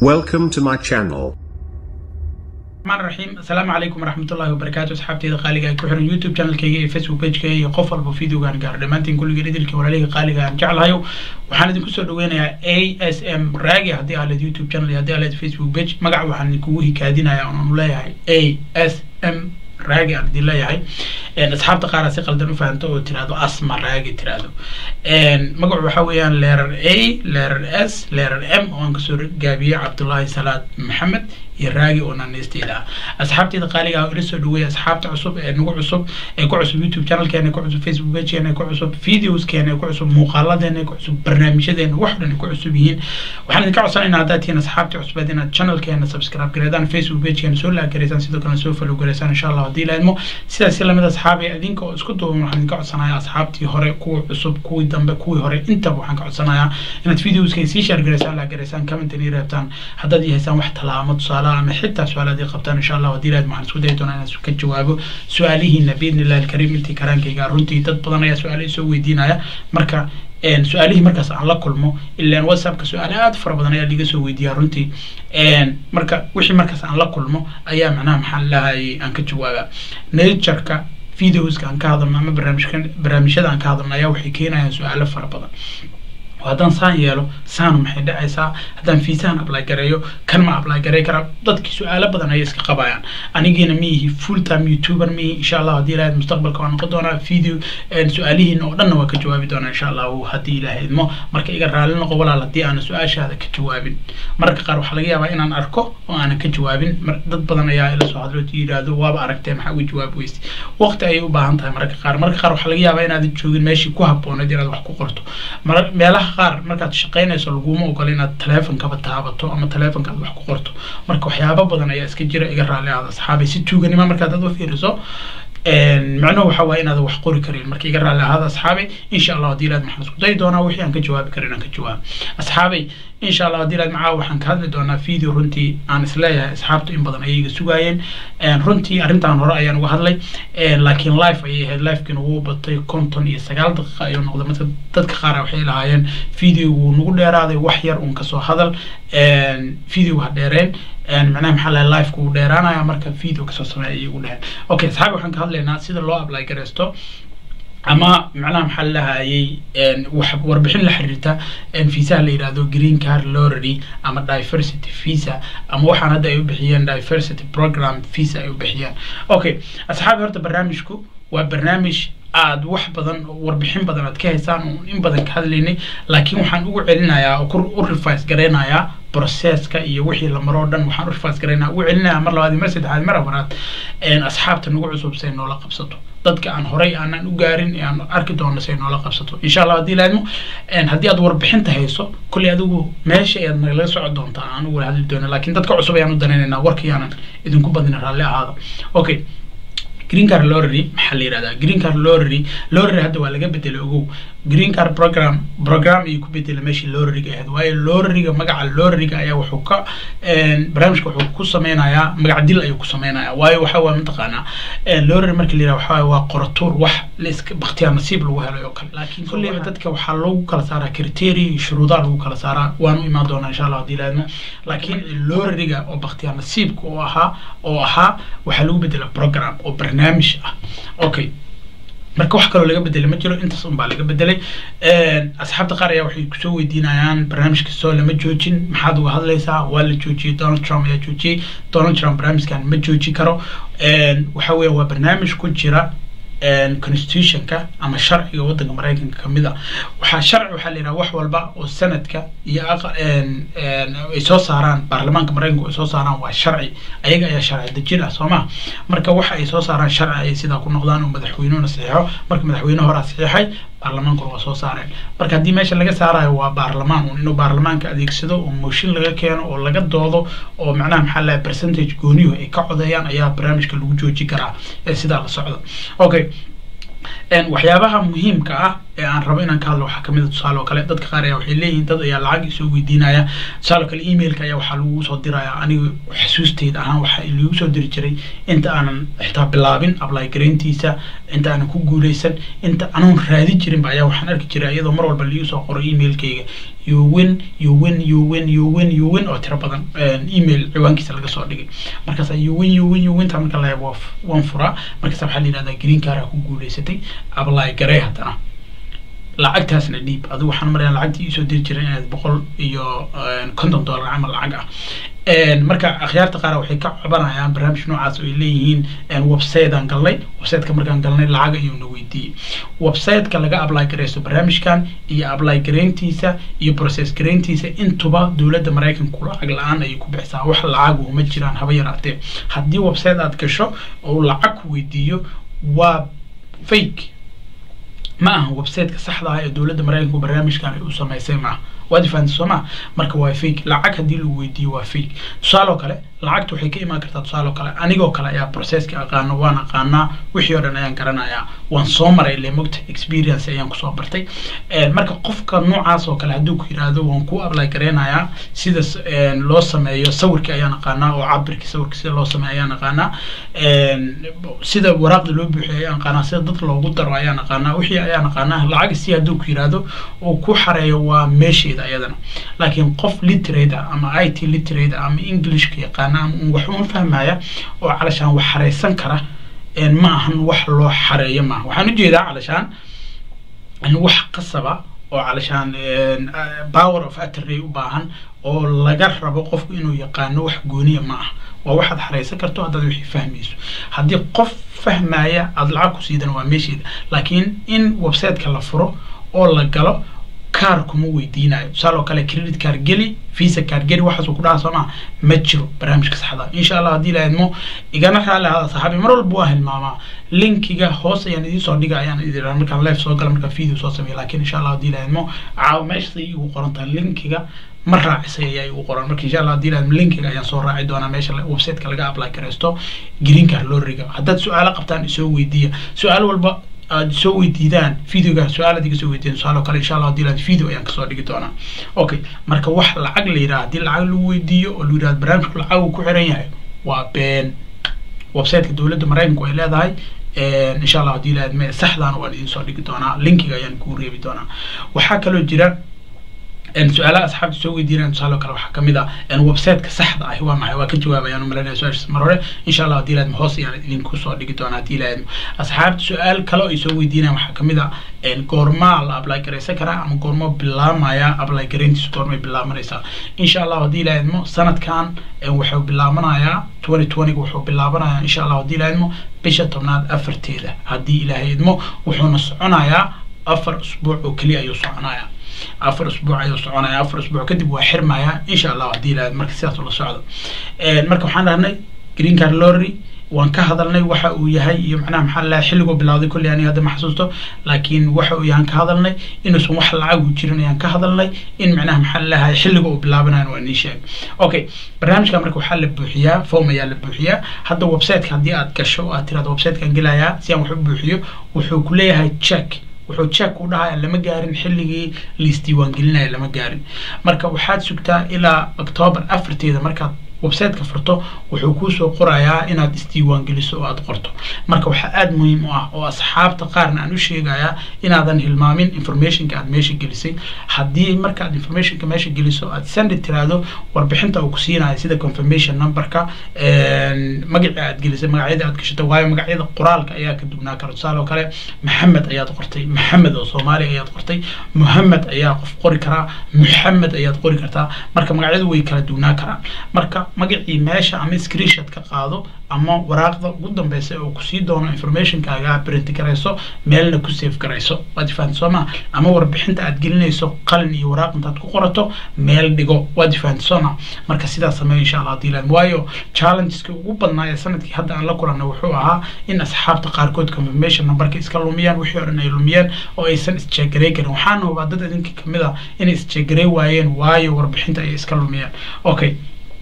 Welcome to my channel. الرحمن الرحيم السلام عليكم ورحمة الله وبركاته أصحابتي قالقة ay ku xiran youtube channelkayga iyo facebook pagekayga iyo qof walba videogaan gaaro dhammaantiin kulligeen idilkii walaalihii qaaliga aan jeclahayo waxaan idinku soo dhaweynayaa a s m raagi haddii aa leed youtube channel iyo haddii aa leed facebook page magaca waxaan idinkugu hikaadinayaa oonu leeyahay a s m raagi aan idin leeyahay asxaabta qaar si qaldan u fahanto oo tirahdo asma raagi tirahdo magacu waxa weeyaan leerar a leerar s leerar m oo aan kasoo gaabiyey cabdullaahi salaad maxamed iyo raagi oo naaneysteeda ah asxaabteeda qaaliga ah oo ila soo dhaweeya asxaabta cusub ee nagu cusub ee ku cusub youtube channelkeena ee ku cusub facebook pagekeena ee ku cusub videoskeena ee ku cusub muuqaaladeena ee ku cusub barnaamijyadeena wax dhan ay ku cusub yihiin waxaan idinka codsanaynaa haddaad tihiin asxaabta cusbeed inaad channelkeena subscribe gareedaan facebook pagekeena soo laag gareysaan sidoo kalena soo follow gareysaan insha allah haddii la idmo sidaas si lamid asxaabi adinka oo isku duuban waxaan idinka codsanayaa asxaabtii hore kuwa cusub kuwii dambe kuwii hore intaba waxaan ka codsanayaa inaad videoska sii share gareysaan laag gareysaan comment ii reebtaan haddaad haysaan wax talaamo tusaale ama xitaa su-aalaad ii qabtaan insha allah haddii laad waxaan isku dayi doonaa inaan ka jawaabo su-aalihiina biidni illahi alkariim intii karaankayga runtii dad badan ayaa su-aalo isoo weydiinaya marka su-aalihii markaas aan la kulmo ilaan whatsappka su-aale aada fara badan ayaa liga soo weydiiyaa runtii marka wixii markaas aan la kulmo ayaa macnaha maxaa lahayay aan ka jawaabaa natureka videoska aan ka hadalno ama barnaamijka barnaamijyada aan ka hadalno ayaa waxay keenayaan su-aalo fara badan haddaan saan yeelo saanu maxay dhacaysaa haddaan fiisahan apply gareeyo kan ma apply garey karaa dadkii su-aalo badan ayay iska qabayaan anigiina ma yihi full time youtuber ma yihi insha allah haddii ilahayd mustaqbalka waa noqon doonaa video su-aalihiina oo dhanna waa ka jawaabi doonaa insha allahu haddii ilahayd mo marka iga raali noqo walaal haddii aanan su-aashaada ka jawaabin mararka qaar waxaa laga yaabaa inaan arko oo aanan ka jawaabin dad badan ayaa ila soo hadlo yidhaahdo waaba aragtee maxaa uga jawaab weyse waqti ayay u baahan tahay mararka qaar mararka qaar waxaa laga yaabaa inaadan joogin meeshii ku habbooneed inaad wax ku qorto meelaha qaar markaad shaqaynayso laguma ogola inaad taleefonkaba taabato ama taleefonka aad wax ku qorto marka waxyaaba badan ayaa iska jira iga raali aada asxaabay si tuuganima markaad aad u fiiriso macnuhu waxa waaye inaad wax qori karin marka iga raali ahaada asxaabay insha allah haddii ilaad maxaan isku dayi doonaa wixii aan ka jawaabi karin aan ka jawaab asxaabay insha allah haddii ilaad macaa waxaan ka hadli doonaa video runtii aan isleeyahay asxaabtu in badan ayay iga sugaayeen runtii arrintan hore ayaan uga hadlay laakiin live ayay ahayd livekiina wuu batay konton iyo sagaal daqiiqa ayuu noqday marka dadka qaar waxay lahaayeen videogu nagu dheeraaday wax yar uun kasoo hadal video ha dheereen macnaha maxaa lahay live wuu dheeraanaya marka video kasoo sameeya ayay ugu dheheen okay asxaabi waxaan ka hadlaynaa sida loo apply gareysto ama macnaha maxaa lahayay warbixin la xiriirta viisaha la yidhahdo green card lorry ama diversity visa ama waxaan hadda ay u bixiyeen diversity program visa ay u bixiyeen okay asxaabi horta barnaamijku waa barnaamij aad wax badan warbixin badan aad ka haysaan oo in badan ka hadlaynay laakiin waxaan ugu celinayaa oo u revise garaynayaa processka iyo wixii la maroo dhan waxaan u revise garaynaa ugu celinayaa mar labaad mar saddexaad mar afaraad asxaabta nagu cusub say noola qabsato dadka aan horay aanan u gaarin ee aan arki doono say noola qabsato insha allah haddii laadmo haddii aad warbixinta hayso kolley adigu meesha ayaad nagala soco doontaa aan ugu hadli doono laakiin dadka cusub ayaan u danaynaynaa warkayaanan idinku badina raalli ahaada okay green card lorry maxaa la yihahdaa green card lorry lorry hadda waa laga bedelay ogow green card program program ayuu ku bedelay meeshii lorryga ahayd waayo lorryga magaca lorryga ayaa wuxuu ka barnaamijka wuxuu ku sameynayaa magac dil ayuu ku sameynayaa waayo waxa waa mataqaanaa lorry marka la yihahdo waxa waa qoratuur wax laiska bakhtiyaar nasiib lagu helay oo kale laakiin kulleyba dadka waxaa lagu kala saaraa criteria iyo shuruudaa lagu kala saaraa waan u imaan doonaa insha allah haddii laadmo laakiin lorryga oo bakhtiyaar nasiibka oo ahaa oo ahaa waxaa lagu bedela program oo barnaamij ah okay marka wax kaloo laga bedelay ma jiro intaas un baa laga bedelay asxaabta qaar ayaa waxay kusoo weydiinayaan barnaamijka soo lama joojin maxaad uga hadlaysaa waa la joojiyey donald trump ayaa joojiyey donald trump barnaamijkan ma jooji karo waxa weya waa barnaamij ku jira constitutionka ama sharciga waddanka maraykanka kamid a waxaa sharci waxaa la yidhaha wax walba oo sanadka iyo ay soo saaraan baarlamaanka maraykanka ay soo saaraan waa sharci ayaga ayaa sharci dejin ah soo ma marka waxa ay soo saaraan sharci ayay sidaa ku noqdaan oo madaxweynuhuna saxiixo marka madaxweyne horaa saxiixay baarlamaankuna waa soo saareen marka haddii meesha laga saarayo waa baarlamaan un inuu baarlamaanka adeegsado oo mooshin laga keeno oo laga doodo oo macnaha maxaa lahay percentage gooniyuhu ay ka codeeyaan ayaa barnaamijka lagu jooji karaa ee sidaa la socda okay waxyaabaha muhiimka ah ee aan rabo inaan ka hadlo waxaa kamid a tusaale oo kale dadka qaar ayaa waxay leeyihiin dad ayaa lacag isoo weydiinaya tusaale oo kale emailka ayaa waxaa lagu soo diraya aniga xasuusteyda ahaan waxaa lagu soo diri jiray inta aanan xitaa bilaabin apply garayntiisa inta aanan ku guuleysan inta anoon raadin jirinba ayaa waxaan arki jiray iyadoo mar walba liigu soo qoro emailkayga you win you win you win you win you win oo tiro badan email ciwaankiisa laga soo dhigay markaasa you win you win you win ta marka la waa waan furaa markaasa waxaa la yidhahdaa green card ku guuleysatay apply garee haddana lacagtaasna dhiib adigu waxaan marayaa lacagtii iisoo diri jiray inaad boqol iyo konton dollar camal lacag ah marka akhyaarta qaar waxay ka cabanayaan barnaamij noocaas oo ay leeyihiin websiteaan galnay websiteka markaan galnay lacag ayuu na weydiiyey websiteka laga apply garaysto barnaamijkan iyo apply garayntiisa iyo process garayntiisa intuba dowladda maraykanku lacag la-aan ayay ku bixisaa wax lacagu ma jiraan haba yaraatee haddii website aad gasho oo lacag ku weydiiyo waa fake ma aha websiteka saxda ah ee dowladda maraykanku barnaamijkan ay u samaysay maaha waad fahamtay soo maa marka waa fake lacag haddii lagu weydiiyo waa fake tusaale oo kale lacagta waxay ka imaan kartaa tusaale oo kale anigoo kale ayaa processka aqaano waan aqaanaa wixii oo dhan ayaan garanayaa waan soo maray ile mogta experience ayaan kusoo bartay marka qofka noocaas oo kale hadduu ku yidhaahdo waan ku apply gareynayaa sida loo sameeyo sawirka ayaan aqaanaa oo cabirka sawirka sida loo sameeyo ayaan aqaanaa sida waraaqda loo buuxiyo ayaan aqaanaa sida dad loogu daro ayaan aqaanaa wixii ayaan aqaanaa lacag si hadduu ku yidhaahdo uu ku xareeyo waa meesheeda ayadana laakiin qof literate ah ama i t literate ah ama englishka yaqaana wax uun fahmaya oo calashaan wax xareysan kara ma ahan wax loo xareeyo maaha waxaan ujeedaa calashaan wax qasaba oo calashaan power of attorney u baahan oo laga rabo qofku inuu yaqaano wax gooniya ma ah waa waxaad xareysan karto haddaad wixii fahmayso haddii qof fahmaya aada lacag ku siidana waa meesheeda laakiin in websiteka la furo oo la galo kaar kuma weydiinayo tusaale oo kale credit card geli visa card geli waxaasuu ku dhaha soo maa ma jiro barnaamijka saxda insha allah haddii la idmo igana raali ahada saxaabi mar walba waa hilmaamaa linkiga hoos ayaan idiin soo dhiga ayaan idin markaan live soo gala markaan video soo sameeya laakiin insha allah haddii la idmo caawa meeshay igu qoran tahay linkiga ma raacisay ayaa igu qoran marka insha allah haddii la idmo linkiga ayaan soo raaci doonaa meesha websiteka laga apply garaysto green card loo riga haddaad su-aalo qabtaan isoo weydiiya su-aal walba aad soo weydiidaan videoga su-aalaad iga soo weydiidaan su-aal oo kale insha allah hadii laad video ayaan kasoo dhigi doonaa okay marka wax lacag la yidhaha haddii lacag lagu weydiiyo oo la yidhahdo barnaamijku lacag uu ku xiran yahay waa been websiteka dowladda maraykanku ay leedahay insha allah hadii laad me saxdan waan idin soo dhigi doonaa linkiga ayaan kuu reebi doonaa waxaa kaloo jira su-aalaha asxaabta soo weydiinayaan tusaale kale waxaa kamid ah websiteka saxda ahi waa maxay waa ka jawaabayaan umalanaya su-aashaas mar hore insha allah hadii laadmo hoos ayaan idinku soo dhigi doonaa hadii laadmo asxaabta su-aal kale ay soo weydiinayaan waxaa kamid ah goormaa la apply garaysan karaa ama goormo bilaamaya apply garayntiisu goormay bilaabanaysaa insha allah hadii laadmo sanadkan wuxuu bilaabanayaa twenty twenty wuxuu bilaabanayaa insha allah hadii laadmo bisha tobnaad afarteeda haddii ilaahay idmo wuxuuna soconayaa afar usbuuc oo keliya ayuu soconayaa afar usbuuc ayuu soconaya afar usbuuc kadib waa xirmaya insha allah hadii la marka sidaas ula socdo marka waxaan dhahnay green card lorry waan ka hadalnay waxa uu yahay iyo macnaha maxaa lalahay xilliguu bilawday kolley aniga hadda ma xasuusto laakiin waxa uu yahan ka hadalnay inuusan wax lacag u jirin ayaan ka hadalnay in macnaha maxaa lalahay xilliga uu bilaabanayan waa nii sheeg okay barnaamijka marka waxaa la buuxiyaa form ayaa la buuxiyaa hadda websiteka haddii aad gasho oo aad tirahdo websitekan gelayaa si aan wax u buuxiyo wuxuu ku leeyahay check wuxuu check u dhahaya lama gaarin xilligii liisdiiwaangelinaya lama gaarin marka waxaad sugtaa ilaa octoobar afarteeda markaad websiteka furto wuxuu kuusoo qorayaa inaad isdiiwaangeliso oo aad qorto marka waxaa aada muhiim u ah oo asxaabta qaarna aan u sheegayaa inaadan hilmaamin informationka aad meesha gelisay haddii markaad informationka meesha geliso aad sandi tiraahdo warbixinta uu ku siinayo sida confirmation numberka magacii aad gelisay magacyada aad gashatay waayo magacyada qoraalka ayaa ka dugnaa kara tusaale oo kale maxamed ayaad qortay maxamed oo soomaali ayaad qortay muhamed ayaa qof qori karaa muxamed ayaad qori kartaa marka magacyadu way kala dugnaa karaan marka magacii meesha ama screenshot ka qaado ama waraaqda ugu dambeysa oo kusii doono informationkaaga print garayso meelna ku save garayso waad fahanti soo maa ama warbixinta aad gelinayso qalin iyo waraaq intaad ku qorato meel dhigo waad fahanti soo maa marka sidaas sameeyo insha allah hadii laan waayo challengeska ugu badnaa ee sanadkii hadda aan la kulanay wuxuu ahaa in asxaabta qaarkood confirmation numberka iska lumiyaan wixii o dhan ay lumiyeen oo aysan isjeegarey karin waxaana hubaa dad idinka kamid ah inay isjeegarey waayeen waayo warbixinta ay iska lumiyeen okay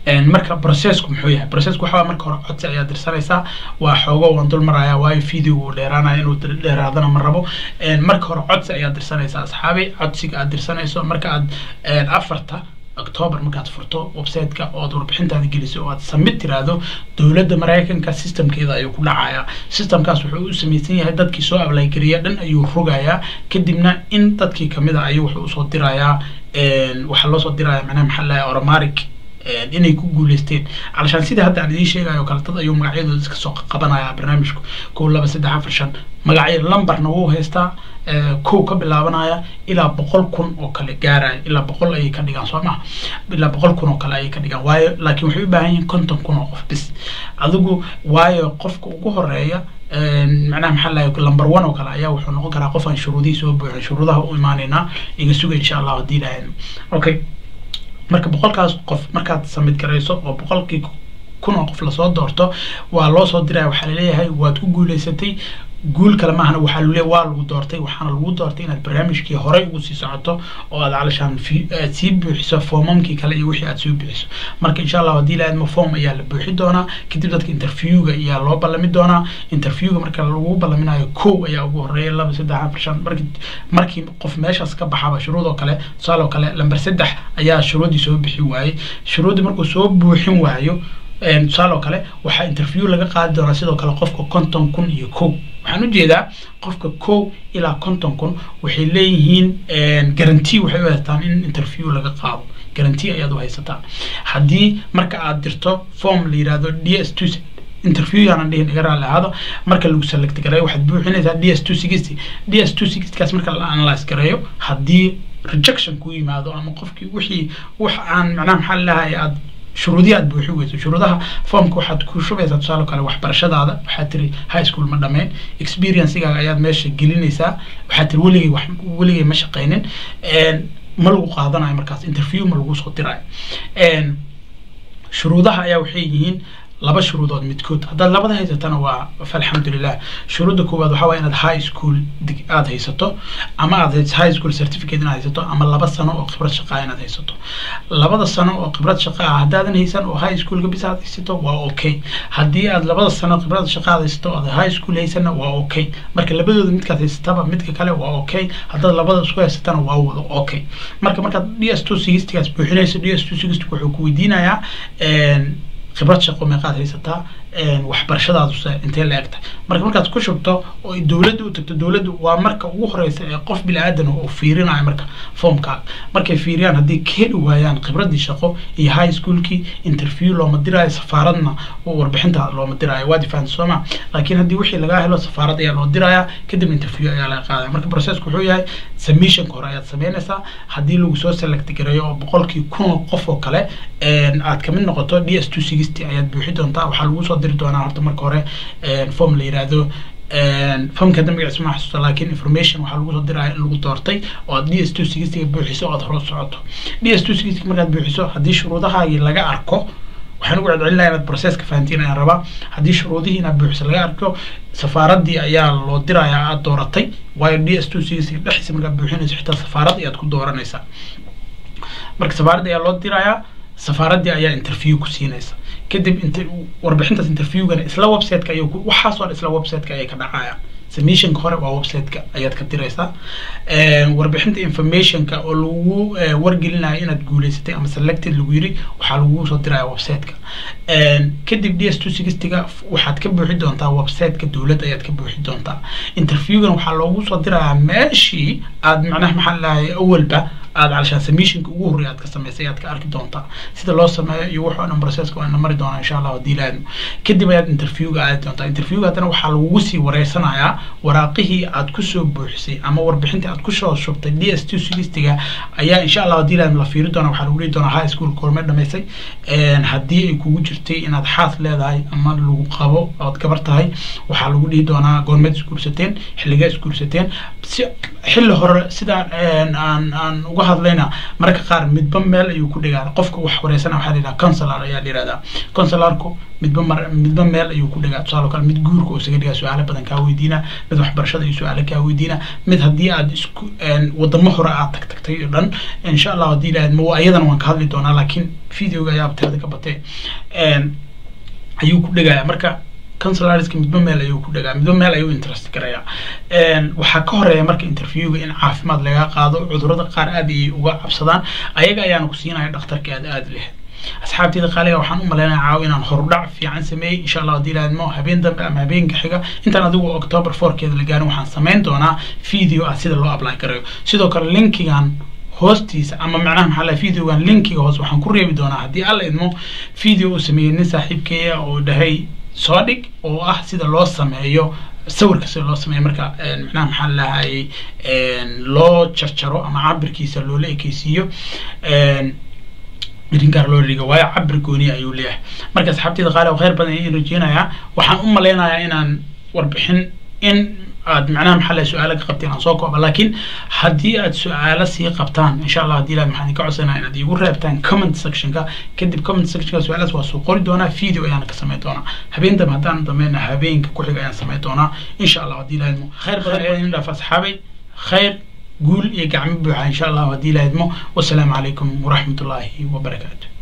marka processku muxuu yahay processku waxaa marka hore codsi ayaa dirsanaysaa waa xoogo waan dul maraya waayo video uu dheeraanaya inuu dheeraadana ma rabo marka hore codsi ayaa dirsanaysaa asxaabi codsiga aad dirsanayso marka aad afarta october markaad furto website-ka ood warbixintaada geliso oo aad samid tiraahdo dowladda maraykanka systemkeeda ayuu ku dhacayaa systemkaas wuxuu u samaysan yahay dadkii soo ablaygariya dhan ayuu rogayaa kadibna in dadkii kamid a ayuu wuxuu usoo dirayaa waxaa loosoo diraya macnaha maxaa lahay oromaric inay ku guuleysteen calashaan sida hadda aan idiin sheegayo kale dad ayuu magacyadooda iska soo qabanaya barnaamijku kow laba saddex afar shan magacyo lambarna wuu haystaa kow ka bilaabanaya ilaa boqol kun oo kale gaaraya ilaa boqol ayay ka dhigaan soo maha ilaa boqol kun oo kale ayay ka dhigaan waayo laakiin waxay u baahan yihiin konton kun oo qof bis adigu waayo qofka ugu horeeya macnaha maxaa lahay number one oo kale ayaa wuxuu noqon karaa qof aan shuruudihii soo buuxin shuruudaha u imaanaynaa iga suga insha allah haddii ilaahayna okay marka boqolkaas qof markaad samid garayso oo boqolkii kun oo qof lasoo doorto waa loo soo diraya waxaa laleeyahay waad ku guuleysatay guul kale maahana waxaa lule waa lagu doortay waxaana lagu doortay inaad barnaamijkii horey ugu sii socoto oo aad calashaan aad sii buuxiso foomamkii kale iyo wixii aad sii buuxiso marka insha allah haddii la aadmo form ayaa la buuxi doonaa kadib dadka interviewga ayaa loo ballami doonaa interviewga marka lagu ballaminayo kow ayaa ugu horeeya laba saddex afar shan marki markii qof meeshaas ka baxaba shuruud oo kale tusaale oo kale lamber saddex ayaa shuruuddii soo bixi waayey shuruuddii markuu soo buuxin waayo tusaale oo kale waxaa interview laga qaadi doonaa sidoo kale qofka konton kun iyo kow waxaan ujeedaa qofka kow ilaa konton kun waxay leeyihiin garanti waxay u haystaan in interview laga qaado garanti ayaad u haysataa haddii marka aad dirto form la yihahdo d s two interview yaanan dhihin iga raalli ahaado marka lagu select gareeyo waxaad buuxinaysaa d s two sixty d s two sixtykaas marka la analyze gareeyo haddii rejection ku yimaado ama qofkii wixii wax aan macnaha maxaa lalahay aad shuruudihi aad buuxi weyso shuruudaha formka waxaad ku shubaysaa tusaale kale waxbarashadaada waxaad tiri high school ma dhammayn experiencegaaga ayaad meesha gelinaysaa waxaad tiri weligay wax weligay ma shaqaynin ma lagu qaadanayo markaas interview ma lagu soo dirayo shuruudaha ayaa waxay yihiin laba shuruudood midkood haddaad labada haysatana waa falxamdulilah shuruudda koowaad waxaa waaya inaad high school aada haysato ama aad high school certificate inaad haysato ama laba sano oo khibrad shaqaa inaad haysato labada sano oo khibrad shaqa ah haddaadan haysan oo high schoolka bis aad haysato waa okay haddii aad labada sano khibrad shaqa aad haysato aad high school haysana waa okay marka labadooda midkaad haysataba midka kale waa okay haddaad labada isku haysatana waa wada okay marka markaad d s two sixtygaas buuxinayso d s two sixty wuxuu ku weydiinayaa khibrad shaqo meeqaad haysataa waxbarashadaadu se intee la egtahay marka markaad ku shubto oo dowladda u tagto dowladdu waa marka ugu horeysa ee qof bini aadan oo fiirinayo marka foomkaaga markay fiiriyaan haddii ka heli waayaan khibraddii shaqo iyo high schoolkii interview looma diraayo safaaradna warbixinta looma diraayo waa difaan sooma laakiin haddii wixii lagaa helo safaarad ayaa loo dirayaa kadib interview ayaa laga qaadaya marka processku wuxuu yahay submissionka hore ayaad sameynaysaa haddii lagu soo select gareeyo oo boqolkii kun qof oo kale aad kamid noqoto d s two sixty ayaad buuxi doontaa waxaa lagu soo diri doonaa horta marka hore form la yihahdo formka hadda magaciisa ma xasuusta laakiin information waxaa lagu soo diraya in lagu doortay oo aad d s two sixtyga buuxiso oo aad hore socoto d s two sixty markaad buuxiso haddii shuruudahaagii laga arko waxaan ugu celcelinaya inaad processka fahantiin ayaan rabaa haddii shuruudihii inaad buuxiso laga arko safaaraddii ayaa loo dirayaa aad dooratay waayo d s two sixty dhexdiisa markaad buuxinayso xitaa safaarad ayaad ku dooranaysaa marka safaaradda ayaa loo dirayaa safaaraddii ayaa interview ku siinaysa kadib int warbixintaas interviewgana isla websiteka ay waxaasoo dhan isla websiteka ayay ka dhacayaan submissionka hore waa websiteka ayaad ka diraysaa warbixinta informationka oo lagu wargelinayo inaad guuleysatay ama selected lagu yiri waxaa lagu soo diraya websiteka kadib d s two sixtyga waxaad ka buuxi doontaa websiteka dowladda ayaad ka buuxi doontaa interviewgan waxaa loogu soo dirayaa meeshii aad macnaha maxaa lahay awalba aad calashaan submissionka ugu horreya aad ka samaysay aad ka arki doontaa sida loo sameeyo iyo wuxuu dhan processka waana mari doonaa insha allah haddii laadmo kadib ayaad interviewga aadi doontaa interviewga haddana waxaa lagugu sii wareysanayaa waraaqihii aad kusoo buuxisay ama warbixintii aad kusoo shubtay d s two sixtyga ayaa insha allah haddii laadmo la fiiri doonaa waxaa lagu dhihi doonaa high school koorme dhamaysay haddii ay kugu jirtay inaad xaas leedahay ama lagu qabo ood gabar tahay waxaa lagu dhihi doonaa goormeed isguursateen xilligee isguursateen si xilli hore sidaan aan aan uga uga hadlayna mararka qaar midba meel ayuu ku dhigaa qofka wax wareysana waxaa la yidhaha consular ayaa la yihahdaa consularku midba mar midba meel ayuu ku dhigaa tusaale kale mid guurka oo isaga dhigaa su-aalo badan kaa weydiina mid waxbarashada iyo su-aalo kaa weydiina mid haddii aad isku wadamo hore aad tag tagtay oo dhan insha allah haddii ilahayd ma ayadana waan ka hadli doonaa laakiin videoga ayaa tirada ka batee ayuu ku dhigaya marka consularska midba meel ayuu ku dhagaa midba meel ayuu interest garaya waxaa ka horeeya marka interviewga in caafimaad laga qaado cudurada qaar aad ayay uga cabsadaan ayaga ayaana ku siinaya dhakhtarka aad aad leh asxaabteyda qaaliga waxaan u malaynaya caaw inaan horudhac fiican sameeyey insha allah haddii ilahayd mo habeen dambe ama habeenka xiga intaan adigu october fourkeeda la gaarin waxaan samayn doonaa video ah sida loo apply garayo sidoo kale linkigan hoostiisa ama macnaha maxaa laha videogan linkiga hoos waxaan ku reebi doonaa haddii alla idmo video uu sameeyey nin saaxiibkeeya oo dhahay soo dhig oo ah sida loo sameeyo sawirka sida loo sameeyo marka macnaha maxaa lahayay loo jarjaro ama cabirkiisa loola ekeysiiyo drinkaar loo dhiga waayo cabir gooniya ayuu leeyahay marka asxaabteyda qaali oo khayr badan ayaan rajeynayaa waxaan u maleynayaa inaan warbixin in aad macnaha maxaa lahay su-aalo ka qabteen aan soo kooba laakiin haddii aad su-aalo sii qabtaan insha allah haddii ilahi maxaan idinka codsanaa inaad iigu reebtaan comment sectionka kadib comment sectionka su-aalaas waa soo qori doonaa video ayaan ka samayn doonaa habeen dambe haddaan dameyna habeenka ku xiga ayaan samayn doonaa insha allah haddii ilahi khayr badan ayaan idin dhaaf asxaabay khayr guul iyo gacmo buuxa insha allah haddii ilahi idmo wasalaamu calaykum waraxmat ullaahi wabarakaatu